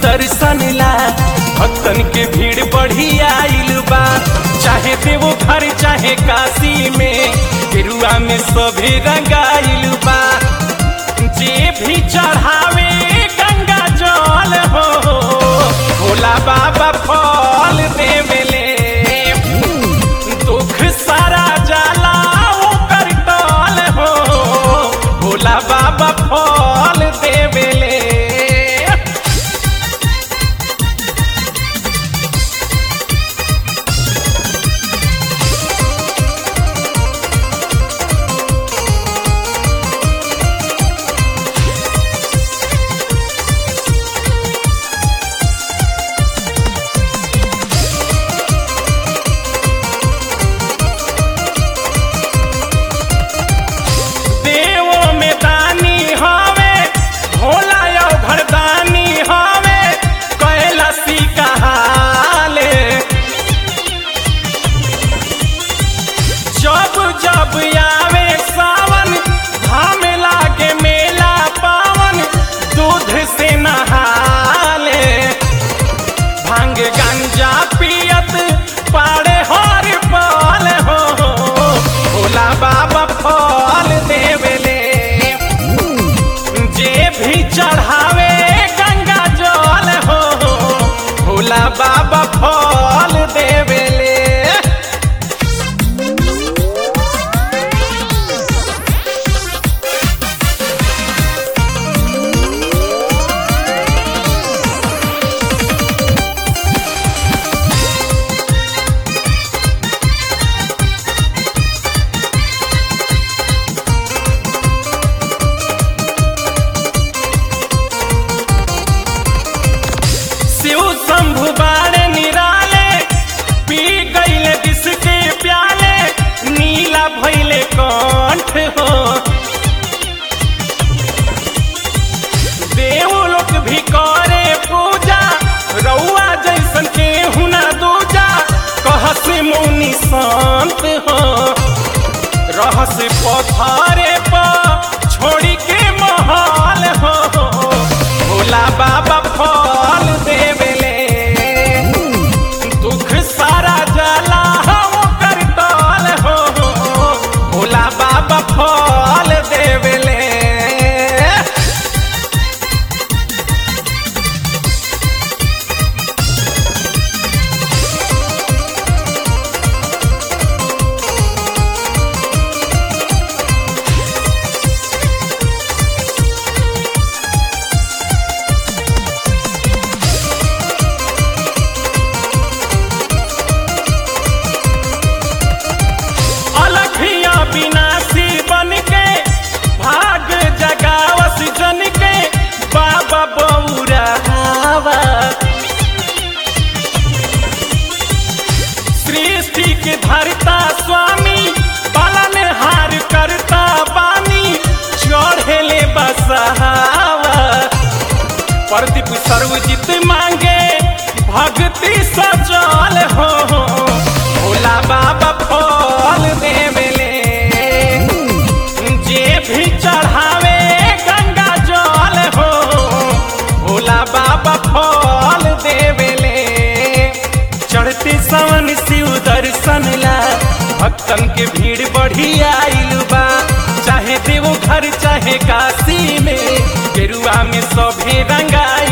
दर्शन ला भक्तन के भीड़ बढ़ी आइल बा चाहे देवो घर चाहे काशी में गेरुआ में सभे रंगाइल बा जे भी चढ़ावे गंगा जल हो भोला बाबा फल देवेले दुख सारा जाला ओकर टल हो भोला बाबा फल देवेले देवो में दानी हवे भोला यो घरदानी हवे कैलासी कहाले जब जब आवे सावन धाम लागे मेला पावन दूध से नहाले भांग गंजा पियत पाड़े हर पाल हो भोला बाबा फल देवेले जे भी चढ़ावे गंगा जल हो भोला बाबा फल देवेले शिव शंभु बाड़े निराले पी गईले जिसके प्याले नीला भैले कंठ हो देव लोग भी करे पूजा रउआ जैसन के हुना दूजा कहस मुनि शांत हो रहस पथारे पर छोड़ी के महल हो भोला बाबा फल देवेले दुख सारा जला हो कर टल हो भोला बाबा फल देवेले अलखिया विनाशी बन के भाग जगावस जन के बाबा बौरावा सृष्टि के धरता स्वामी पालन हार करता बानी चढ़ेले बसहावा प्रदीप सर्वजित मांगे भक्ति सजल हो भोला बाबा फल देवेले जे भी चढ़ावे गंगा जल हो भोला बाबा फल देवेले चढ़ते सावन शिव दर्शन ला भक्तन के भीड़ बढ़ी आइल बा चाहे देवो घर चाहे काशी में गेरुआ में सभे रंगाई